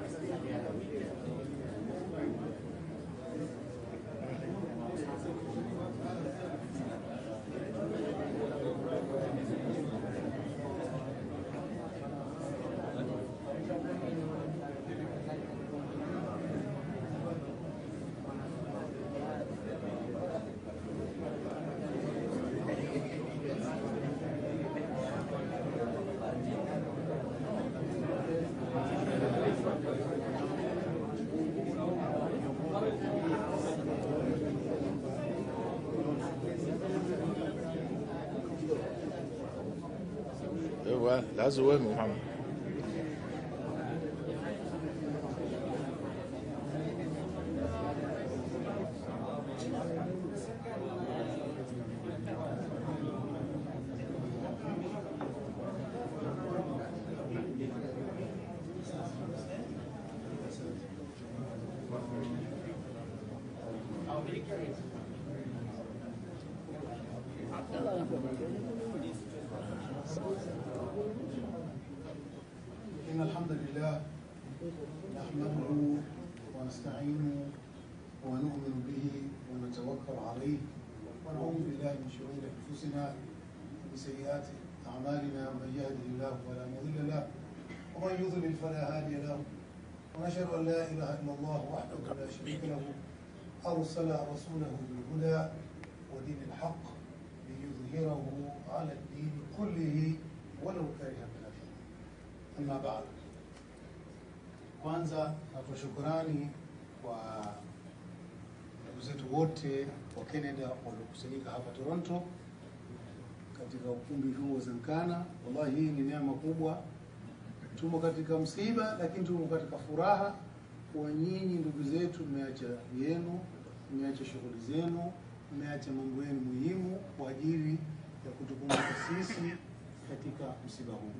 ايوه العزو وين محمد إن الحمد لله نحمده ونستعينه ونؤمن به ونتوكل عليه ونعوذ بالله من شرور أنفسنا ومن سيئات أعمالنا من يهده الله فلا مضل له ومن يضلل فلا هادي له ونشهد أن لا إله إلا الله وحده لا شريك له أرسل رسوله بالهدى ودين الحق ليظهره على الدين كله ولو كره الكافرون Amma baad, kwanza natoa shukurani kwa ndugu zetu wote wa Canada waliokusanyika hapa Toronto katika ukumbi huu wa Zankana. Wallahi, hii ni neema kubwa. Tumo katika msiba, lakini tumo katika furaha kwa nyinyi ndugu zetu, mmeacha yenu, mmeacha shughuli zenu, mmeacha mambo yenu muhimu kwa ajili ya kutukumbuka sisi katika msiba huu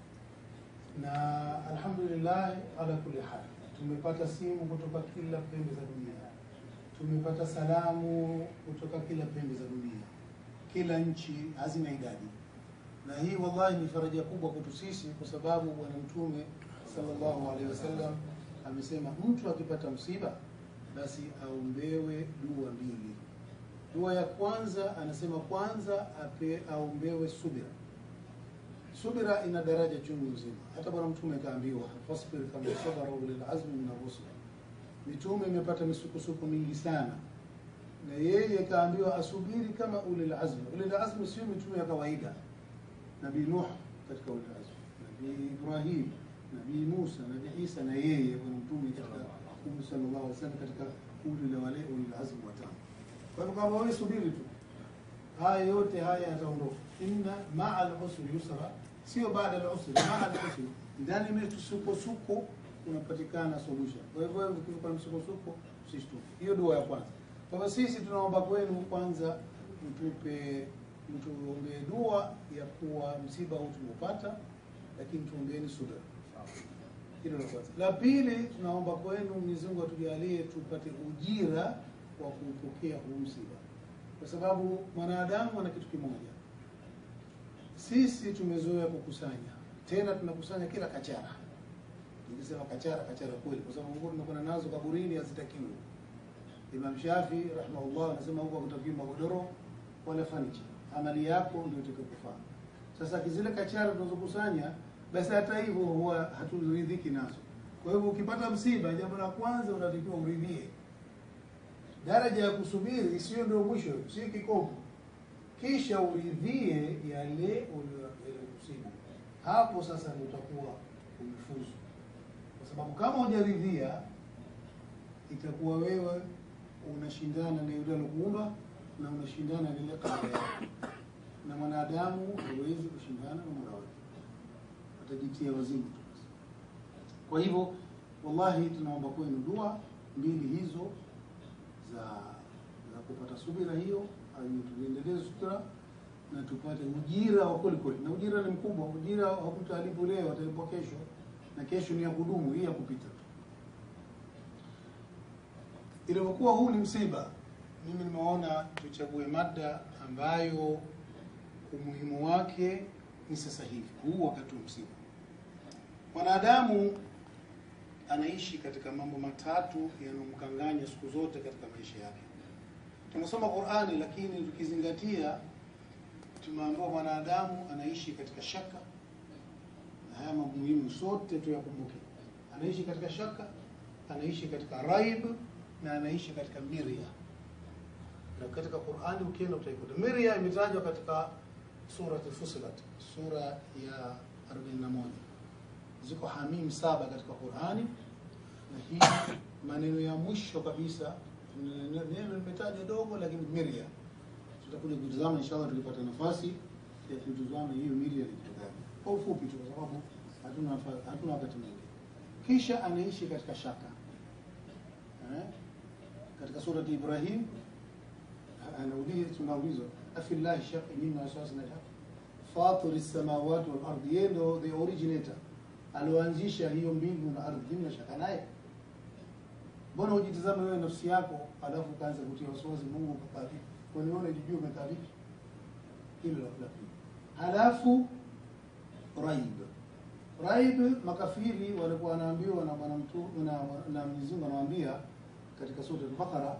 na alhamdulillah ala kulli hal, tumepata simu kutoka kila pembe za dunia, tumepata salamu kutoka kila pembe za dunia, kila nchi hazina idadi, na hii wallahi ni faraja kubwa kwetu sisi, kwa sababu Bwana Mtume sallallahu alaihi wasallam amesema mtu akipata msiba basi aombewe dua mbili. Dua ya kwanza anasema kwanza ape aombewe subira Subira ina daraja chungu nzima. Hata Bwana Mtume kaambiwa fasbir kama sabara ulil azmi min ar-rusul. Mitume imepata misukosuko mingi sana, na yeye kaambiwa asubiri kama ulil azmi. Ulil azmi sio mitume ya kawaida. Nabii Nuh katika ulil azmi, Nabii Ibrahim, Nabii Musa, Nabii Isa na yeye Bwana Mtume katika Mtume sallallahu alaihi wasallam katika kundi la wale ulil azmi watano. Kwa hivyo kama wewe subiri tu, haya yote haya yataondoka. Inna maa al-usri yusra sio baada ya usri, maana al-usri ndani ya misukosuko unapatikana solution. Kwa hivyo wewe ukiwa msukosuko usishtuke. Hiyo dua ya kwanza. Kwa hivyo sisi tunaomba kwenu kwanza, mtupe mtuombee dua ya kuwa msiba huu tumeupata, lakini tuombeeni subira. Hilo la kwanza. La pili, tunaomba kwenu Mwenyezi Mungu atujalie tupate ujira wa kuupokea huu msiba, kwa sababu mwanadamu ana kitu kimoja sisi tumezoea kukusanya, tena tunakusanya kila kachara. Nikisema kachara, kachara kweli, kwa sababu nguo tunakwenda nazo kaburini hazitakiwi. Imam Shafi rahimahullah anasema huko hakutakiwi magodoro wala fanicha, amali yako ndio itakayokufaa. Sasa zile kachara tunazokusanya, basi hata hivyo huwa haturidhiki nazo. Kwa hivyo ukipata msiba, jambo la kwanza unatakiwa uridhie. Daraja ya kusubiri sio ndio mwisho, sio kikomo kisha uridhie yale uliyokusibu. Hapo sasa ndio utakuwa umefuzu, kwa sababu kama hujaridhia itakuwa wewe unashindana na yule alikuumba na unashindana na ile kadari yako, na mwanadamu hawezi kushindana na Mola wake, atajitia wazimu tu. Kwa hivyo, wallahi tunaomba kwenu dua mbili hizo za za kupata subira hiyo tuendelee subira na tupate ujira wa kweli kweli, na ujira ni mkubwa. Ujira hakutalipo leo, atalipwa kesho, na kesho ni ya kudumu, hii ya kupita tu. Ilivyokuwa huu ni msiba, mimi nimeona tuchague mada ambayo umuhimu wake ni sasa hivi, huu wakati wa msiba. Mwanadamu anaishi katika mambo matatu yanayomkanganya siku zote katika maisha yake. Tunasoma Qur'ani, lakini tukizingatia, tumeambiwa mwanadamu anaishi katika shaka, na haya mambo muhimu sote tuyakumbuke. Anaishi katika shaka, anaishi katika raib na anaishi katika mirya. Na katika Qur'ani ukienda utaikuta mirya imetajwa katika surat Fusilat, sura ya 41 ziko hamim saba katika Qur'ani, na hii maneno ya mwisho kabisa neno limetaja dogo, lakini mirya tutakuja kutazama inshallah, tukipata nafasi ya kutazama hiyo mirya ni kitu gani kwa ufupi tu, kwa sababu hatuna nafa- hatuna wakati mwingi. Kisha anaishi katika shaka eh? katika surati Ibrahim anauliza, tunaulizwa afillahi shaka nyinyi na wasiwasi na shaka fatiri samawati wal ardi, yeye ndo the originator alioanzisha hiyo mbingu na ardhi. Mimi nashaka naye. Mbona hujitazama wewe nafsi yako, alafu ukaanza kutia wasiwasi Mungu kakaa vipi? Kwani wewe unajijua umekaa vipi? Hilo la la pili. Halafu raib, raib, makafiri walikuwa wanaambiwa na bwana mtu na na Mwenyezi Mungu anawaambia katika sura al-Baqara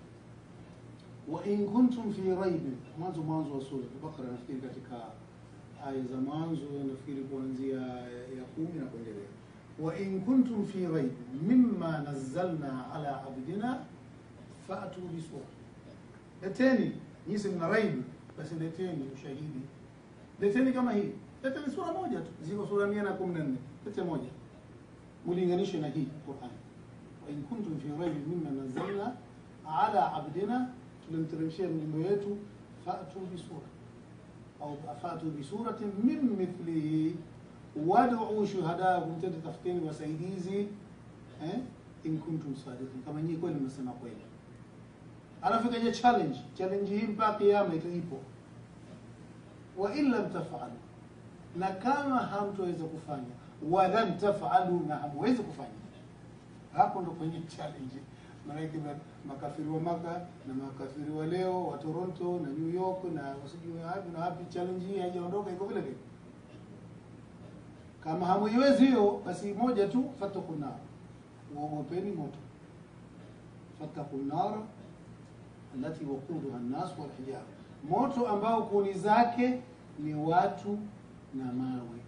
wa in kuntum fi raib, mwanzo mwanzo wa sura al-Baqara, nafikiri katika aya za mwanzo nafikiri kuanzia ya kumi na kuendelea. Wa in kuntum fi raib mimma nazzalna ala abdina fa'tu bi sura, leteni nyinyi mna raib, basi leteni ushahidi, leteni kama hii, leteni sura moja tu, ziko sura mia na kumi na nne lete moja, mulinganishe na hii Qur'an. Wa in kuntum fi raib mimma nazzalna ala abdina, tulimteremshia mjumbe wetu, fa'tu bi sura au afatu bisuratin min mithlihi wad'u shuhadakum, tende tafuteni wasaidizi eh, in kuntum sadiqin, kama nyinyi kweli mnasema kweli. Alafu ikaja challenge, challenge hii mpaka kiyama itaipo, wa in lam taf'alu, na kama hamtoweza kufanya, wa lam taf'alu, na hamwezi kufanya. Hapo ndo kwenye challenge maanake ma- makafiri wa Maka na makafiri wa leo wa Toronto na New York na wasijui wapi na wapi, challenge hii haijaondoka, iko vile vile. Kama hamuiwezi hiyo, basi moja tu, fattaku nar, uogopeni moto. Fattaku nar allati waquduha an-nas wal hijara, moto ambao kuni zake ni watu na mawe.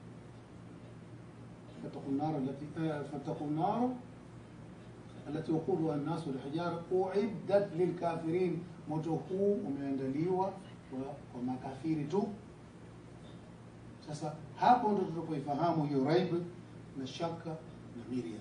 Fattaku nar allati eh, fattaku nar التي وقودها الناس والحجارة أعدت للكافرين moto huu umeandaliwa kwa, kwa makafiri tu. Sasa hapo ndo tunapoifahamu hiyo raib na shaka na mirya.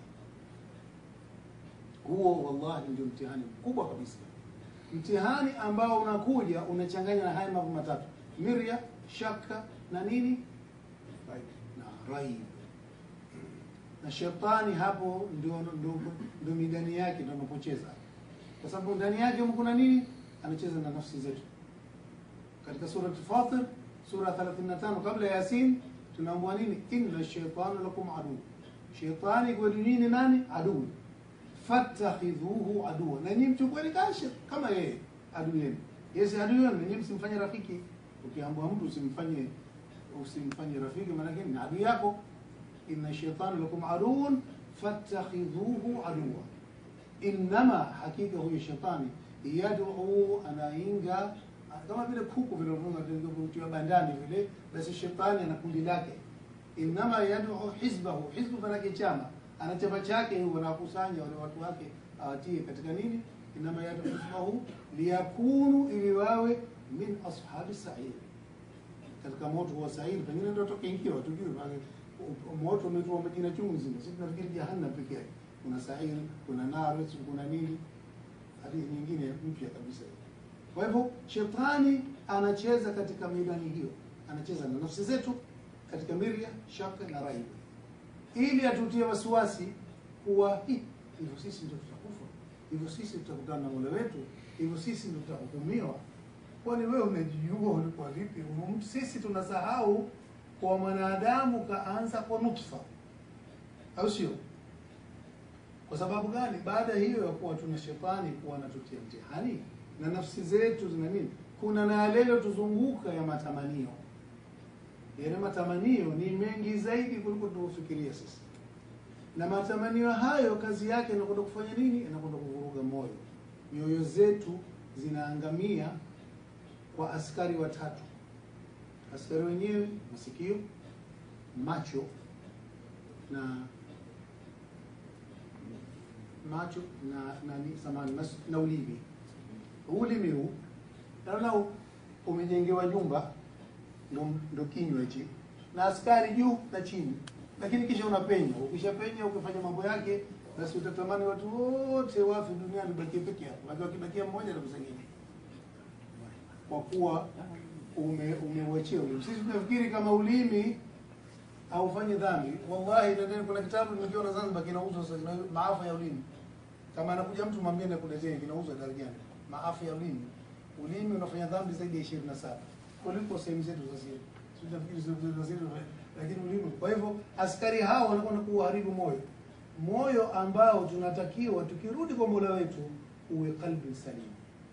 Huo wallahi ndio mtihani mkubwa kabisa, mtihani ambao unakuja unachanganya na haya mambo matatu: mirya, shaka na nini, na raib na shetani hapo ndio ndio ndio midani yake ndio anapocheza, kwa sababu ndani yake huko kuna nini? Anacheza na nafsi zetu. Katika sura Fatir sura 35 kabla ya Yasin tunaambiwa nini? inna shaytana lakum adu, shetani kwenu nini? Nani adui? fattakhidhuhu aduwa, na nyinyi mchukueni kasha kama yeye adui yenu. Yesi adui yenu, na nyinyi msimfanye rafiki. Ukiambiwa mtu usimfanye usimfanye rafiki, maana yake ni adui yako inna shaitana lakum aduun fattakhidhuhu aduwa, innama, hakika huyo shetani yad'u, anainga kama vile kuku vile unavyotiwa bandani vile, basi shetani ana kundi lake. Innama yad'u hizbahu, hizbu manake chama, ana chama chake, huyo anakusanya wale watu wake awatie katika nini. Innama yad'u hizbahu liyakunu, ili wawe min ashabi sa'ir, katika moto wa sa'ir, pengine ndio tokaingia watujue moto umeitwa majina chungu nzima. Sisi tunafikiri jahannam peke yake, kuna sairi, kuna nar, kuna nini, hadithi nyingine mpya kabisa. Kwa hivyo shetani anacheza katika midani hiyo, anacheza na nafsi zetu katika mirya, shaka na raibu, ili atutie wasiwasi kuwa "Hi, hivyo sisi ndio tutakufa, hivyo sisi tutakutana na Mola wetu, hivyo sisi ndio tutahukumiwa. Kwani wewe unajijua ulikuwa vipi? Sisi tunasahau kwa mwanadamu kaanza kwa nutfa, au sio? Kwa sababu gani? Baada hiyo ya kuwa tuna shetani kuwa anatutia mtihani na nafsi zetu zina nini, kuna na yale tuzunguka ya matamanio. Yale matamanio ni mengi zaidi kuliko tunavyofikiria sisi. na matamanio hayo kazi yake inakwenda kufanya nini? Inakwenda kuvuruga moyo. Nyoyo zetu zinaangamia kwa askari watatu. Askari wenyewe masikio, macho na macho na na ni samani mas- na ulimi. Ulimi huu naona umejengewa nyumba, ndo ndo kinywa hichi, na askari juu na chini, lakini kisha unapenya. Ukishapenya ukifanya mambo yake, basi utatamani watu wote wafe duniani, bakie peke yako. Lakini wakibakia mmoja atakusengenya kwa kuwa ume umeuachia ulimi. Sisi tunafikiri kama ulimi haufanyi dhambi. Wallahi, nendeni, kuna kitabu nimekiona Zanzibar kinauzwa sasa, kina maafa ya ulimi. Kama anakuja mtu mwambie nakuletea, kinauzwa darajani, maafa ya ulimi. Ulimi unafanya dhambi zaidi ya ishirini na saba kuliko sehemu zetu za siri. Sisi tunafikiri sehemu zetu za siri, lakini ulimi. Kwa hivyo askari hao wanakwenda kuharibu moyo, moyo ambao tunatakiwa tukirudi kwa Mola wetu uwe qalbi salim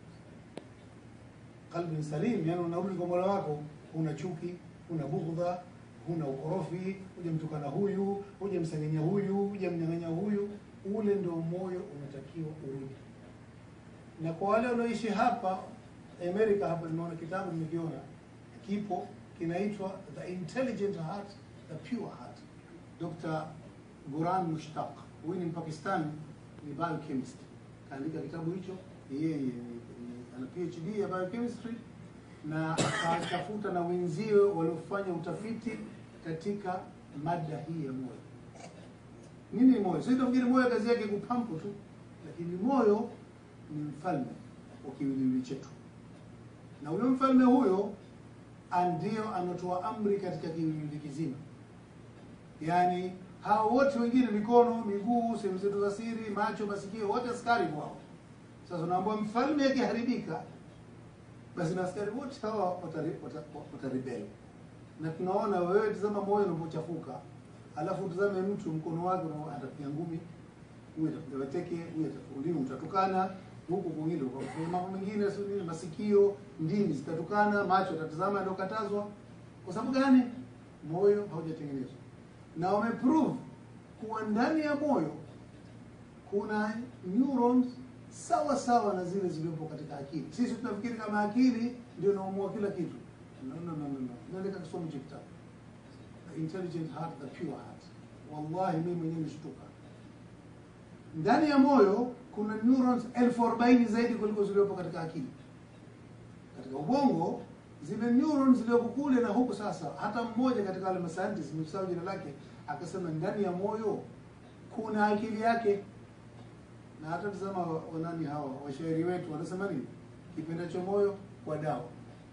qalbin salim, yani unarudi kwa Mola wako, huna chuki, huna bughdha, huna ukorofi, hujamtukana huyu, hujamsengenya huyu, hujamnyang'anya huyu. Ule ndio moyo unatakiwa urudi. Na kwa wale wanaoishi hapa Amerika, hapa nimeona kitabu nimekiona, kipo kinaitwa The Intelligent Heart, The Pure Heart, Dr. Guran Mushtaq. Huyu ni Mpakistani, ni biochemist, kaandika kitabu hicho. Yeye ni- ni- ana PhD ya biochemistry na akatafuta na wenziwe waliofanya utafiti katika mada hii ya moyo. Nini ni moyo? Sisi tunafikiri moyo kazi yake kupampu tu, lakini moyo ni mfalme wa kiwiliwili chetu, na ule mfalme huyo ndio anatoa amri katika kiwiliwili kizima. Yaani hao wote wengine, mikono, miguu, sehemu zetu za siri, macho, masikio, wote askari wao. Sasa unaambiwa mfalme akiharibika, basi na askari wote hawa watari- wata- wataribeli. Na tunaona wewe, tazama moyo unapochafuka, alafu tazame mtu mkono wake una- atapiga ngumi, huyu atapiga mateke, huyu ataulimi, utatukana huku kwingine ukafanya mambo mengine, sio nini, masikio, ndimi zitatukana, macho atatazama ndio katazwa. Kwa sababu gani? Moyo haujatengenezwa, na wameprove kuwa ndani ya moyo kuna neurons sawa sawa na zile zilizopo katika akili. Sisi tunafikiri kama akili ndio inaamua kila kitu. No, no, no, no, no. Nenda kasoma hicho kitabu The Intelligent Heart, The Pure Heart. Wallahi mimi mwenyewe nimeshtuka. Ndani ya moyo kuna neurons elfu arobaini zaidi kuliko zilizopo katika akili. Katika ubongo zile neurons zilizoko kule na huku sasa, hata mmoja katika wale mascientists nimesahau jina lake, akasema ndani ya moyo kuna akili yake na hata tazama wa- wanani hawa washairi wetu wanasema nini? Kipendacho moyo kwa dawa.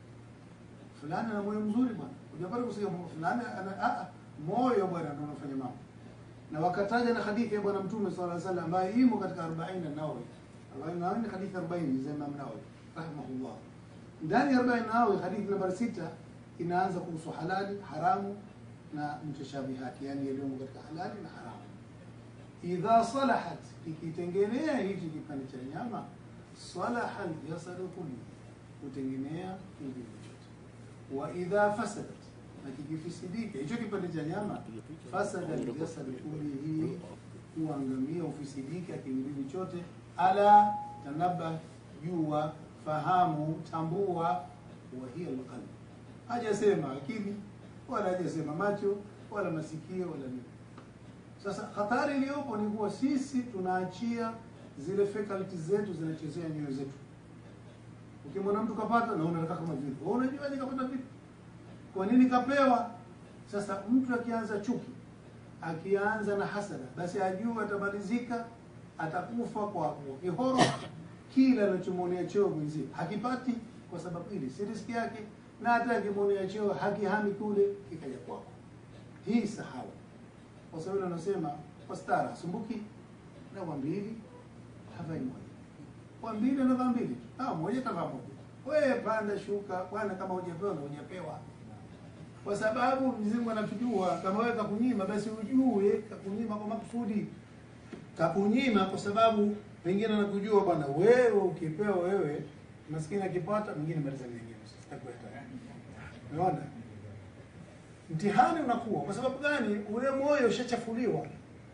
Fulani ana moyo mzuri bwana, hujapata kusikia mo- fulani ana a, a, moyo bwana ndio unafanya mambo. Na wakataja na hadithi ya bwana Mtume sallallahu alaihi wasallam ambayo imo katika 40 Nawawi. 40 ni hadithi 40 za Imam Nawawi rahimahullah. Ndani ya 40 Nawawi hadithi nambari sita inaanza kuhusu halali, haramu na mutashabihati, yani yaliyomo katika halali na haramu idha salahat, ikitengenea hichi kipande cha nyama, salaha aljasadu kullu, hutengenea kiwiliwili chote. Wa idha fasadat, na kikifisidika hicho kipande cha nyama, fasada aljasadu kullihi, huangamia ufisidika kiwiliwili chote. Ala tanabah, jua, fahamu, tambua, wa hiya alqalb. Hajasema akili wala hajasema macho wala masikio wala nini. Sasa hatari iliyopo ni kuwa sisi tunaachia zile faculties zetu zinachezea nyoyo zetu. Ukimwona mtu kapata na unataka kama vile, wewe unajuaje kapata vipi? Kwa nini kapewa? Sasa mtu akianza chuki, akianza na hasada, basi ajue atamalizika, atakufa kwa kwa kihoro. Kila anachomwonea cheo mwenzie hakipati, kwa sababu ili si riski yake, na hata akimwonea cheo hakihami kule, kikaja kwako. Hii sahau kwa sababu anasema kwa stara sumbuki na wa mbili havai moja, wa mbili anavaa mbili, ah, moja tavaa moja. Wewe panda shuka bwana, kama hujapewa na hujapewa, kwa sababu Mwenyezi Mungu anatujua. Kama wewe kakunyima, basi ujue kakunyima kwa makusudi, kakunyima kwa sababu pengine anakujua bwana, wewe ukipewa wewe, maskini akipata mwingine maliza nyingine, sitakwenda. Umeona? mtihani unakuwa kwa sababu gani? Ule moyo ushachafuliwa,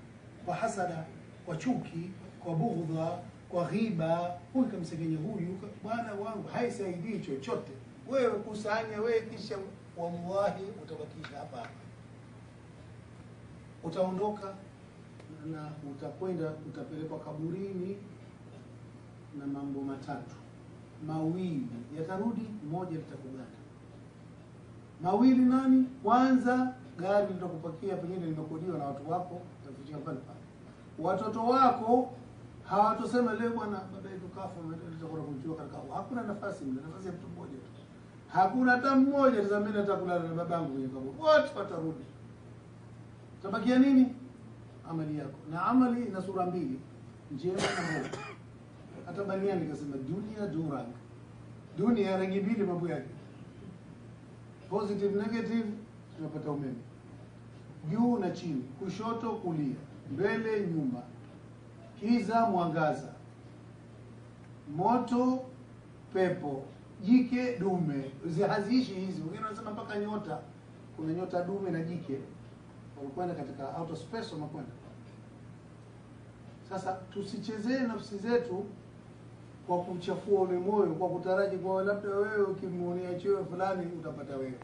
kwa hasada, kwa chuki, kwa bughdha, kwa ghiba. Huyu kamsengenya huyu, bwana wangu haisaidii chochote. Wewe kusanya wewe, kisha wallahi utabakisha hapa hapa, utaondoka na utakwenda utapelekwa kaburini na mambo matatu mawili yatarudi, moja litakuganda. Mawili nani? Kwanza, gari litakupakia pengine limekodiwa na watu wako, utafikia pale pale. Watoto wako hawatosema leo bwana, baba yetu kafa, tutakwenda kumchukua katika. Hakuna nafasi mle, nafasi ya mtu mmoja tu, hakuna hata mmoja tazamini hata kulala na babangu kwenye kaburi, wote watarudi. Tabakia nini? Amali yako, na amali ina sura mbili, njema na mbovu hata baniani kasema dunia durang, dunia rangi mbili, mambo yake positive negative, tunapata umeme juu na chini, kushoto kulia, mbele nyuma, kiza mwangaza, moto pepo, jike dume. Haziishi hizi, wengine wanasema mpaka nyota. Kuna nyota dume na jike, wamekwenda katika outer space, wamekwenda sasa. Tusichezee nafsi zetu kwa kuchafua ule moyo kwa kutaraji kwa labda wewe ukimuonea cheo fulani utapata wewe.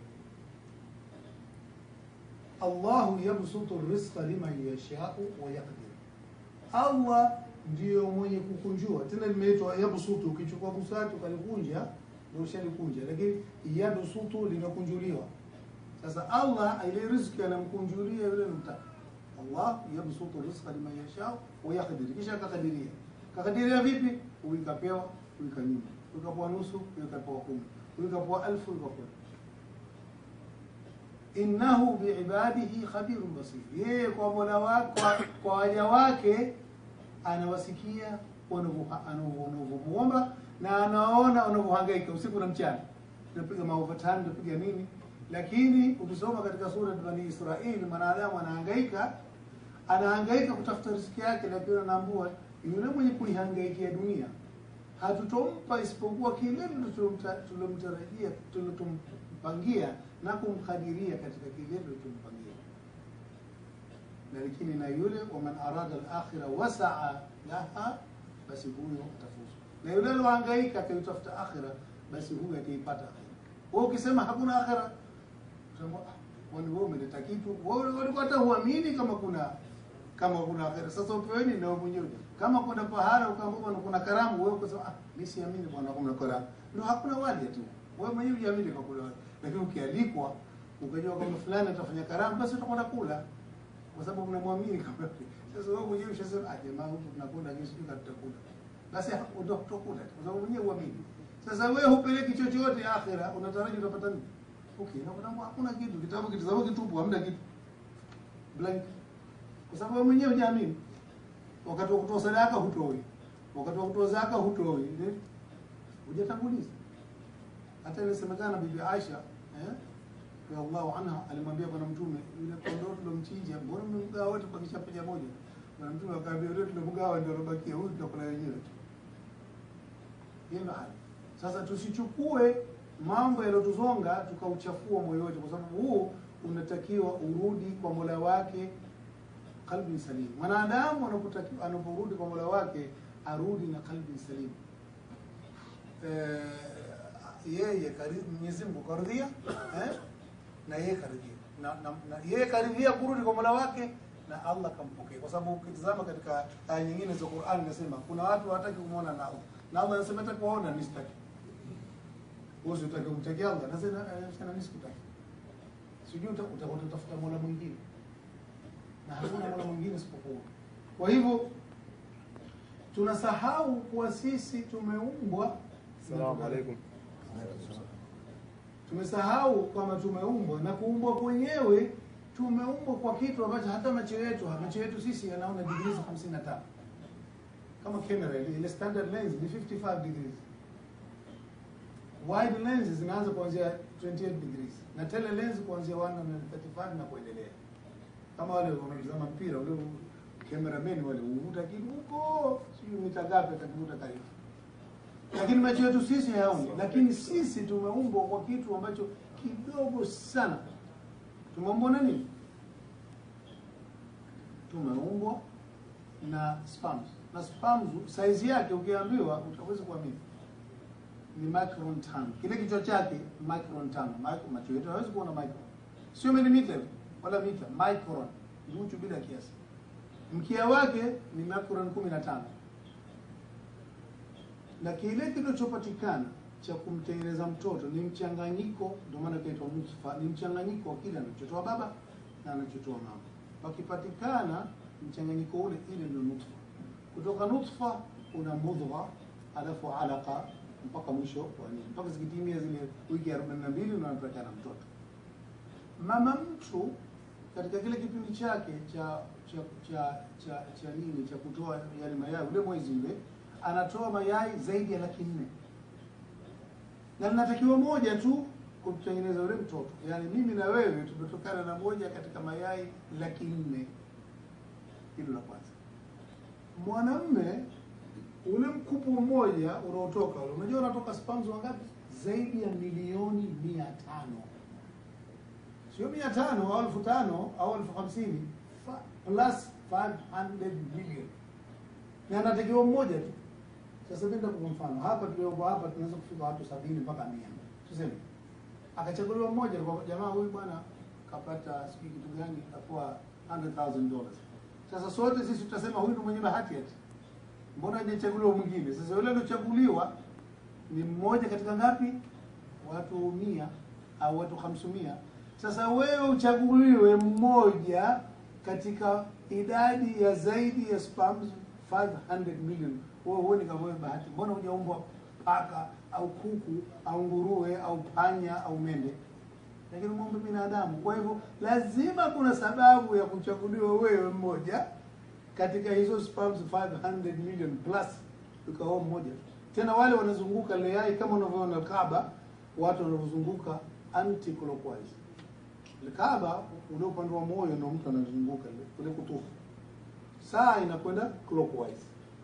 Allahu yabsutu rizqa liman yashau wa yaqdir, Allah ndiyo mwenye kukunjua. Tena limeitwa yabsutu, ukichukua busati ukalikunja ndio ushalikunja, lakini yabsutu linakunjuliwa. Sasa Allah ile riziki anamkunjulia yule mtaka. Allah yabsutu rizqa liman yashau wa yaqdir, kisha akakadiria kakadiria vipi? Uikapewa uika nyuma, uikapewa nusu, uikapewa kumi, uikapewa elfu, uikapewa innahu biibadihi khabirun basir, yeye kwa mola wake kwa waja wake anawasikia wanavyomuomba na anaona wanavyohangaika usiku na mchana. Tunapiga maovertime, tunapiga nini, lakini ukisoma katika sura Bani Israili, mwanadamu anahangaika, anahangaika kutafuta riziki yake, lakini anaambua yule mwenye kuihangaikia dunia hatutompa isipokuwa kile tulomtarajia tulitompangia na kumkadiria katika kile tulichompangia. Na lakini na yule waman arada al-akhira wasaa laha, basi huyo atafuzu. Na yule alohangaika akaitafuta akhira, basi huyo ataipata akhira. Wewe ukisema hakuna akhira, utasema kwani wewe umeleta kitu, wewe ulikuwa hata huamini kama kuna kama kuna akhira. Sasa upeweni na wewe mwenyewe kama kuna pahara ukaambiwa kuna karamu, wewe ukasema ah, mimi siamini bwana, kuna karamu, ndio hakuna wali tu. Wewe mwenyewe hujiamini kwa kula wali, lakini ukialikwa ukajua kwamba fulani atafanya karamu, basi utakwenda kula kwa sababu unamwamini kama. Sasa wewe mwenyewe ushasema ah, jamaa huku tunakula kesho tutakula, basi ndio utakula kwa sababu mwenyewe uamini. Sasa wewe hupeleki chochote akhira, unataraji utapata nini? Okay, na kuna hakuna kitu, kitabu kitazama kitupu, hamna kitu blank, kwa sababu wewe mwenyewe hujaamini wakati wa kutoa sadaka hutoi, wakati wa kutoa zaka hutoi, hujatanguliza. Hata inasemekana Bibi Aisha eh, radhiallahu anha alimwambia Bwana Mtume, yule kondoo tulomchinja, mbona mmemgawa wote kwa kishapaja moja? Bwana Mtume akaambia, yule tulomgawa ndio robakia, huyu tutakula wenyewe tu. Hiyo ndio hali. Sasa tusichukue mambo yaliyotuzonga tukauchafua moyo wetu, kwa sababu huu unatakiwa urudi kwa Mola wake qalbi salim. Mwanadamu anapotakiwa anaporudi kwa Mola wake arudi na qalbi salim. Eh, yeye karibu Mwenyezi Mungu karidhia eh, na yeye karidhia na, na, na yeye karidhia kurudi kwa Mola wake na Allah kampokea, kwa sababu ukitazama katika aya nyingine za Qur'an inasema kuna watu hawataki kumwona na Allah na Allah anasema hata kuona nisitaki. Wewe unataka kumtakia Allah, nasema sana nisikutaki. Sijui utatafuta Mola mwingine na hakuna mola mwingine isipokuwa. Kwa hivyo tunasahau kuwa sisi tumeumbwa. Asalamu alaykum. Tumesahau kwamba tumeumbwa na kuumbwa kwenyewe, tumeumbwa kwa kitu ambacho hata macho yetu macho yetu sisi yanaona degrees 55 kama kamera ile ile standard lens ni 55 degrees, wide lens zinaanza kuanzia 28 degrees na tele lens kuanzia 135 na kuendelea kama wale wanatazama mpira ule cameraman wale uvuta kitu huko sio mita ngapi atakuvuta karibu, lakini macho yetu sisi hayaoni. Lakini sisi tumeumbwa kwa kitu ambacho kidogo sana. Tumeumbwa na nini? Tumeumbwa na sperms na sperms size yake ukiambiwa utaweza kuamini ni micron tano. Kile kichwa chake micron tano. Micro, macho yetu hawezi kuona micron, sio milimita wala mita, micron nuchu bila kiasi. Mkia wake ni micron kumi na tano na kile kilichopatikana cha kumtengeneza mtoto ni mchanganyiko, ndio maana kaitwa nutfa, ni mchanganyiko wa kile anachotoa baba na anachotoa mama. Pakipatikana mchanganyiko ule, ile ndio nutfa. Kutoka nutfa una mudgha, alafu alaqa mpaka mwisho wa nini, mpaka zikitimia zile wiki 42 unapatikana mtoto. Mama mtu katika kile kipindi chake cha cha cha cha, cha nini cha kutoa yale mayai, ule mwezi ule anatoa mayai zaidi ya laki nne na linatakiwa moja tu kumtengeneza ule mtoto. Yaani mimi na wewe tumetokana na moja katika mayai laki nne. Hilo la kwanza. Mwanamme ule mkupu mmoja unaotoka ule, unajua unatoka sperms wangapi? Zaidi ya milioni mia tano sio mia tano au elfu tano au elfu hamsini plus 500 million na anatakiwa mmoja tu. Sasa mimi nitakupa mfano hapa tuliopo hapa tunaweza kufika watu sabini mpaka mia tuseme, akachaguliwa mmoja kwa jamaa huyu bwana kapata sijui kitu gani, kapewa 100,000 dollars. Sasa sote sisi tutasema huyu ndio mwenye bahati ati, mbona hajachaguliwa mwingine? Sasa yule aliochaguliwa ni mmoja katika ngapi? Watu mia au watu hamsumia. Sasa wewe uchaguliwe mmoja katika idadi ya zaidi ya sperms 500 million. Wewe huoni kama wewe bahati? Mbona hujaumbwa paka au kuku au nguruwe au panya au mende, lakini umeumba binadamu. Kwa hivyo lazima kuna sababu ya kuchaguliwa wewe mmoja katika hizo sperms 500 million plus, ukawa mmoja tena. Wale wanazunguka ile yai kama unavyoona Kaaba, watu wanavyozunguka anti clockwise. Ile Kaaba ule upande wa moyo ndio mtu anazunguka ile kule kutufu, saa inakwenda clockwise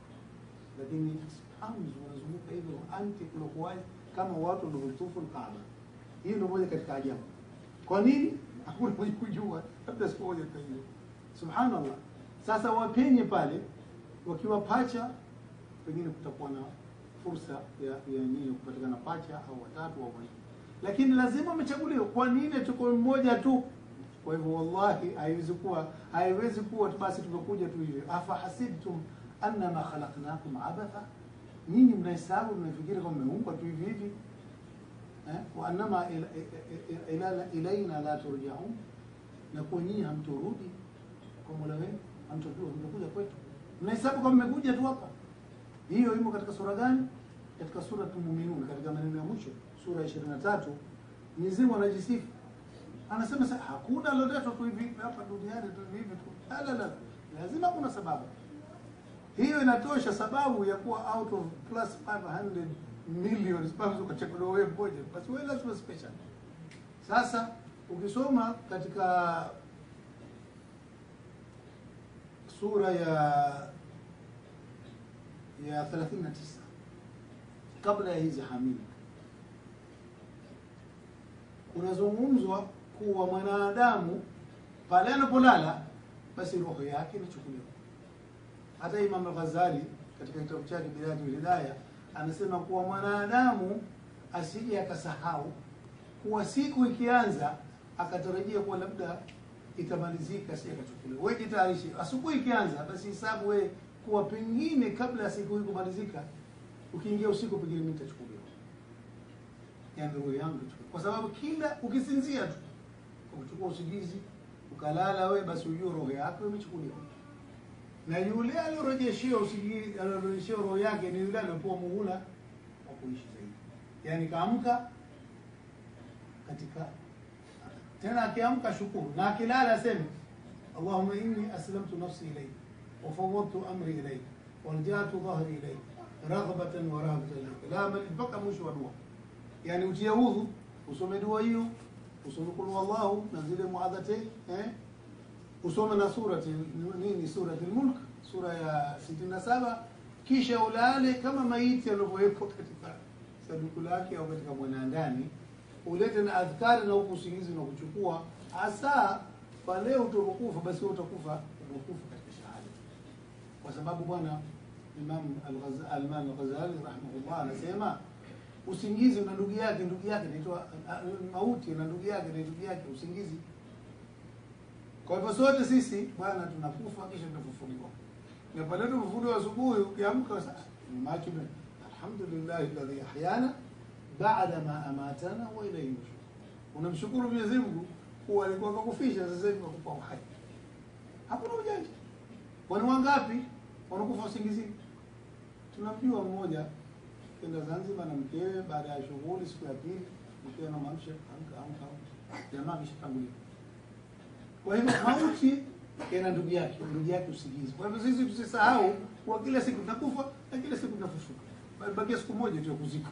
lakini sperms wanazunguka hivyo anti clockwise kama watu wanavyotufu Kaaba. Hiyo ndio moja katika ajabu. Kwa nini? Hakuna mwenye kujua, labda siku moja tutajua. Subhanallah. Sasa wapenye pale wakiwa pacha, pengine kutakuwa na fursa ya ya nini kupatikana pacha au watatu au wanne, lakini lazima wamechaguliwa. Kwa nini tuko mmoja tu? Kwa hivyo wallahi, haiwezi kuwa haiwezi kuwa tu basi tumekuja tu hivi. Afa hasibtum annama khalaqnakum abatha, nyinyi mnahesabu mnafikiri kwamba mmeumbwa tu hivi hivi eh? wa annama ila, ila, ila, ilaina la turjaun, na kwa nyinyi hamturudi kwa Mola wenu, hamturudi, hamtakuja kwetu. Mnahesabu kwamba mmekuja tu hapa. Hiyo imo katika sura gani? Katika sura Muminun, katika maneno ya mwisho, sura ya 23 Mwenyezi Mungu anajisifu anasema sasa, hakuna lolote tu hivi hapa duniani tu hivi tu, la la la, lazima kuna sababu hiyo inatosha sababu ya kuwa out of plus 500 million sperms ukachaguliwa wewe mmoja, basi wewe lazima special. Sasa ukisoma katika sura ya ya 39 kabla ya hizi hamili, kunazungumzwa kuwa mwanadamu pale anapolala basi roho yake inachukuliwa hata Imam Al-Ghazali katika kitabu chake Bidayatul Hidayah anasema kuwa mwanadamu asije akasahau kuwa siku ikianza akatarajia kuwa labda itamalizika, si akachukuliwa. Wewe jitayarishe, asubuhi ikianza, basi hesabu wewe kuwa pengine kabla ya siku hii kumalizika, ukiingia usiku, pengine mimi nitachukuliwa, yani roho yangu itachukuliwa, kwa sababu kila ukisinzia tu ukichukua usingizi ukalala wewe, basi ujue roho yako imechukuliwa na yule aliyorejeshewa usingizi aliyorejeshewa roho yake ni yule aliyopewa muhula wa kuishi zaidi, yaani kaamka katika tena, akiamka shukuru, na akilala aseme Allahumma inni aslamtu nafsi ilayk wa fawwadtu amri ilayk waljatu dhahri ilayk raghbatan wa rahabatan ilayk, la mali mpaka mwisho wa dua. Yani utie udhu, usome dua hiyo, usome kul wallahu na zile muadhate eh usome na surati nini, surati Mulk, sura ya 67 kisha ulale kama maiti alivyowekwa katika sanduku lake au katika mwanandani, ulete na adhkari na huku usingizi na kuchukua hasa pale utakufa, basi wewe utakufa umekufa katika shahada. kwa sababu bwana Imam Al-Ghazali Al-Imam Al-Ghazali rahimahullah anasema usingizi una ndugu yake, ndugu yake inaitwa mauti, na ndugu yake na ndugu yake usingizi. Kwa hivyo sote sisi bwana tunakufa kisha tunafufuliwa, na pale tunafufuliwa asubuhi, ukiamka sasa macho alhamdulillah alladhi ahyana baada ma amatana wa ilayhi nushur. Unamshukuru Mwenyezi Mungu kuwa alikuwa kakufisha, sasa hivi kakupa uhai. Hakuna ujanja. Kwani wangapi wanakufa usingizini? Tunamjua mmoja kenda Zanzibar na mkewe, baada ya shughuli siku ya pili, mkewe anamwamsha amka, amka, amka, jamaa kishatangulia. Kwa hivyo mauti yana ndugu yake, ndugu yake usingizi. Kwa hivyo sisi tusisahau kuwa kila siku tunakufa na kila siku tunafufuka, bakia siku moja tu ya kuzikwa.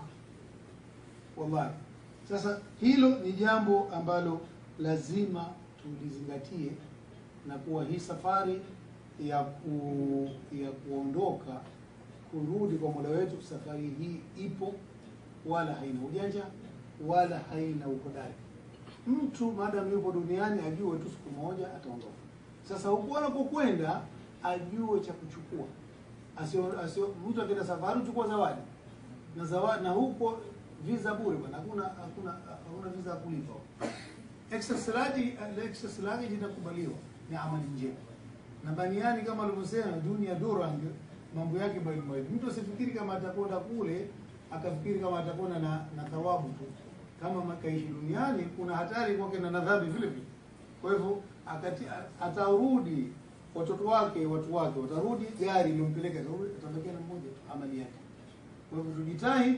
Wallahi, sasa hilo ni jambo ambalo lazima tulizingatie, na kuwa hii safari ya ku, ya kuondoka kurudi kwa Mola wetu, safari hii ipo, wala haina ujanja wala haina uhodari. Mtu maadamu yupo duniani ajue tu siku moja ataondoka. Sasa huko anapokwenda ajue cha kuchukua, asio asio mtu akienda safari uchukua zawadi na zawadi, na huko visa bure bwana, hakuna hakuna hakuna visa ya kulipa. Excess luggage excess luggage inakubaliwa, ni amali njema na baniani kama alivyosema dunia durang mambo yake mbalimbali. Mtu asifikiri kama atakwenda kule akafikiri kama atakwenda na, na thawabu tu. Kama makaishi duniani, kuna hatari kwake na dhambi vile vile. Kwa hivyo akati atarudi, watoto wake watu wake watarudi, gari iliyompeleka atabakia na mmoja tu, amali yake. Kwa hivyo tujitahidi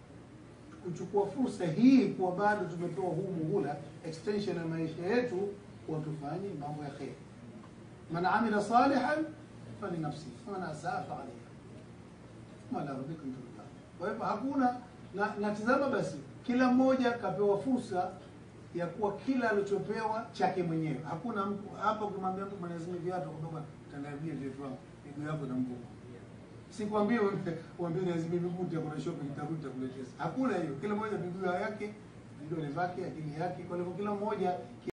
kuchukua fursa hii, kuwa bado tumepewa huu muhula extension ya maisha yetu, watufanye mambo ya kheri. Man amila salihan falinafsihi waman asaa faalaiha thumma ila rabbikum turjaun. Kwa hivyo hakuna na, natizama basi, kila mmoja kapewa fursa ya kuwa kila alichopewa chake mwenyewe. Hakuna mtu hapa ukimwambia mtu mwenye zile viatu kutoka tandaribia viatu wangu miguu yako na mguu, sikwambie uambie lazima miguu kuna shopping tarudi takuletea. Hakuna hiyo, kila mmoja miguu yake, vidole vyake, akili yake. Kwa hivyo kila mmoja